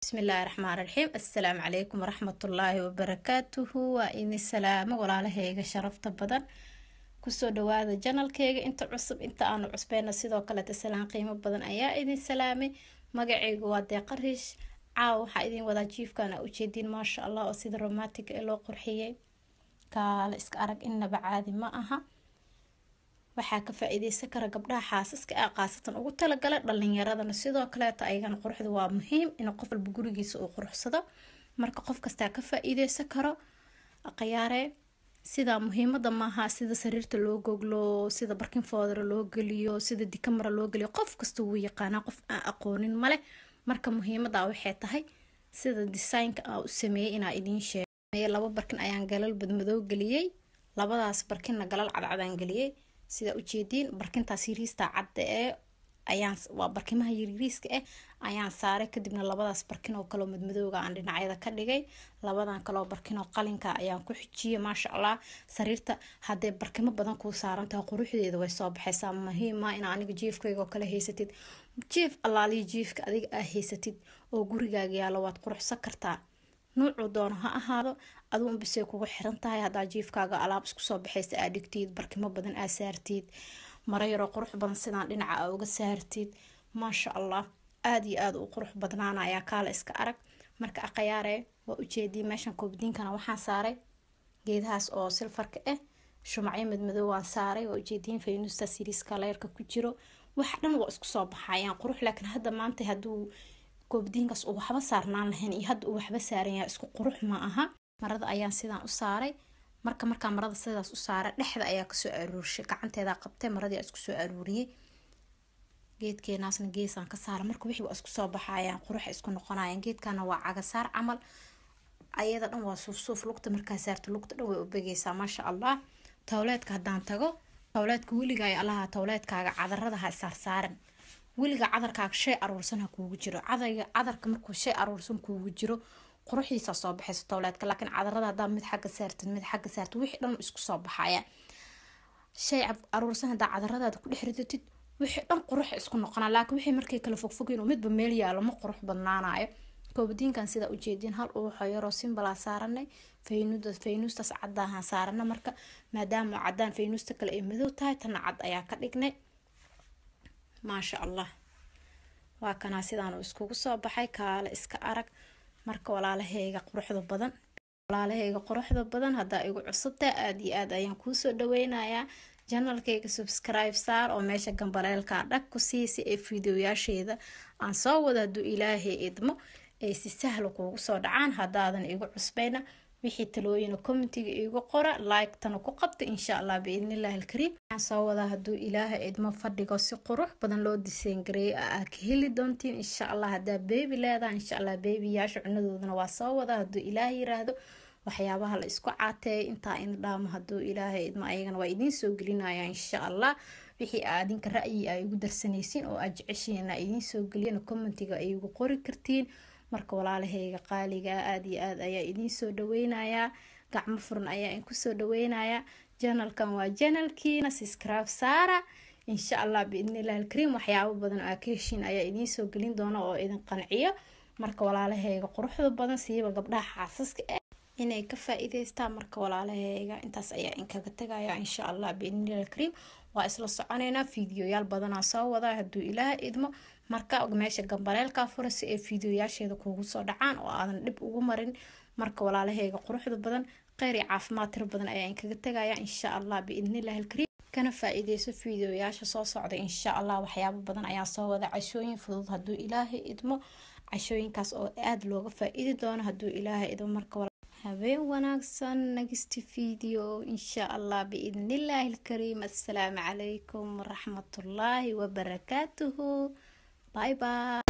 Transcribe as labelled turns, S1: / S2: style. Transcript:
S1: bismillaahi raxmaan raxiim assalaamu calaykum waraxmatullaahi wabarakaatuhu waa idin salaamo walaalahayga sharafta badan kusoo dhawaada janalkeyga inta cusub inta aanu cusbeyna sidoo kaleeta salaan qiimo badan ayaa idin salaamay magaceygu waa deeqariish caaw waxaa idin wadaa jiifkana ujeediin maasha allah oo sida romantiga ee loo qurxiyey kaala iska arag innaba caadi ma aha waxaa ka faa-iideysan kara gabdhaha xaasaska ah qaasatan ugu talagala dhalinyaradana sidoo kaleeta ayagana quruxda waa muhiim in qof walba gurigiisa uu quruxsado marka qof kastaa ka faa-iideysan karo qayaare sidaa muhiimada maaha sida sariirta loo goglo sida barkin foodara loo geliyo sida dikamara loo geliyo qof kasta wuu yaqaanaa qof aan aqoonin male marka muhiimada waxay tahay sida desaynka aa u sameeyey inaa idiin sheeg laba barkin ayaan galal badmadoo geliyey labadaas barkinna galal cadcadaan geliyey sidaa ujeediin barkintaas yiriista cadda ee ayaan waa barkimaha yiriiriiska ah ayaan saaray kadibna labadaas barkin oo kaleo madmadooga aan dhinacyada ka dhigay labadan kaleo barkin oo qalinka ayaan ku xijiyay maasha allah sariirta hadday barkimo badan kuu saarantahay quruxdeeda way soo baxaysaa muhiima in aniga jiifkayga oo kale haysatid jiif allaaliya jiifka adiga aa haysatid oo gurigaaga yaalo waad quruxsan kartaa nuucuu doono ha ahaado aduun bisay kugu xiran tahay haddaa jiifkaaga alaab isku soo baxaysa aa dhigtid barkimo badan aa saartid maro yaroo qurux badan sidaan dhinaca aa uga saartid maasha allah aada iyo aada u qurux badnaana ayaa kaala iska arag marka aqayaare waa ujeediyay meeshan koobdiinkana waxaan saaray geedahaas oo silfarka ah shumacyo madmadow waan saaray waa ujeediyin faynusta siriiska leerka ku jiro wax dhan waa isku soo baxayaan qurux laakiin hadda maanta hadduu koobdiinkaas uu waxba saarnaan lahayn iyo hadda uu waxba saaran yahay isku qurux ma aha marada ayaan sidaan u saaray marka markaa marada sidaas u saaray dhexda ayaa kasoo aruurshay gacanteedaa qabtay maradii aa isku soo aruuriyey geedkeenaasna geesaan ka saara marka wixii waa isku soo baxayaan qurux isku noqonayaan geedkana waa cagasaar camal ayada dhan waa suufsuuf lugta markaa saarta lugta dhan way ubegeysaa maasha allah towleedka haddaan tago towleedka weligaay allaha towleedkaaga cadarada ha saarsaaran weliga cadarkaaga shay aruursan ha kuugu jiro cadayga cadarka markuu shay aruursan kuugu jiro quruxdiisa soo baxaysa towleedka laakiin cadarada hadaa mid xagga saartid mid xagga saartid wixii dhan isku soo baxaya shay aruursan hadaa cadaradaada ku dhex ridatid wixii dhan qurux isku noqonaa laakiin wixii markay kala fogfogeen oo midba meel yaalo ma qurux badnaanayo koobadiinkan sidaa ujeediin hal uwaxoo yaroo simbalaa saaranay faynuda faynuustaas cadaahaan saarana marka maadaama cadaan faynuusta kale ay madow tahay tana cad ayaa ka dhignay maasha allah waa kanaa sidaan uu iskugu soo baxay kaale iska arag marka walaalahayga quruxda badan walaalahayga quruxda badan haddaa igu cusubtaa aada iyo aad ayaan kuusoo dhaweynayaa janalkayga subscribe saar oo meesha gambaleelkaa dhag ku sii si ay fideoyaasheeda aan soo wado hadduu ilaahay idmo ay si sahla kuugu soo dhacaan haddaadan igu cusbayna wixii talooyina commentiga iigu qora like-tana ku qabta insha allah biidnillahi alkariim waxaan soo wadaa hadduu ilaahay idmo fadhigo si qurux badan loo diseyngareeyo aa ka heli doontiin insha allah haddaa beebi leedaha insha allah beebiyaasha cunadoodana waa soo wadaa hadduu ilaahay yiraahdo waxyaabaha la isku caateeyo intaa in dhaamo hadduu ilaahay idmo ayagana waa idiin soo gelinaya insha allah wixii aadinka ra'yi a igu darsanaysiin oo aad jeceshiin aa idiin soo geliyana commentiga ay igu qori kartiin marka walaalahayga qaaliga aada iyo aada ayaa idiin soo dhaweynayaa gacmo furan ayaa in kusoo dhaweynayaa janalkan waa janalkiina subscribe saara insha allah biidnillahi alkariim waxyaabo badan aa ka heshiin ayaa idiin soo gelin doona oo idin qanciyo marka walaalahayga quruxda badan siiba gabdhaha xaasaska ah inay ka faa-iideystaan marka walaalahayga intaas ayaa inkaga tegaya insha allah biidnillahi alkariim waa isla soconeynaa fiidiyoyaal badanaa soo wadaa hadduu ilaah idmo marka meesha gambaleelkaa fura si ay fiidiyoyaasheeda kuugu soo dhacaan oo aadan dhib ugu marin marka walaalahayga quruxda badan kheyr iyo caafimaad tiro badan ayaa inkaga tegaya insha allah biidnillahi alkariim kana faa-iideyso fiidiyoyaasha soo socda insha allah waxyaabo badan ayaa soo wada cashooyin fudud hadduu ilaahay idmo cashooyinkaas oo aada looga faa-iidi doono hadduu ilaahay idmo marka habeen wanaagsan next video insha allah biidnillahi alkariim assalaamu calaykum waraxmatullaahi wabarakaatuhu bye bye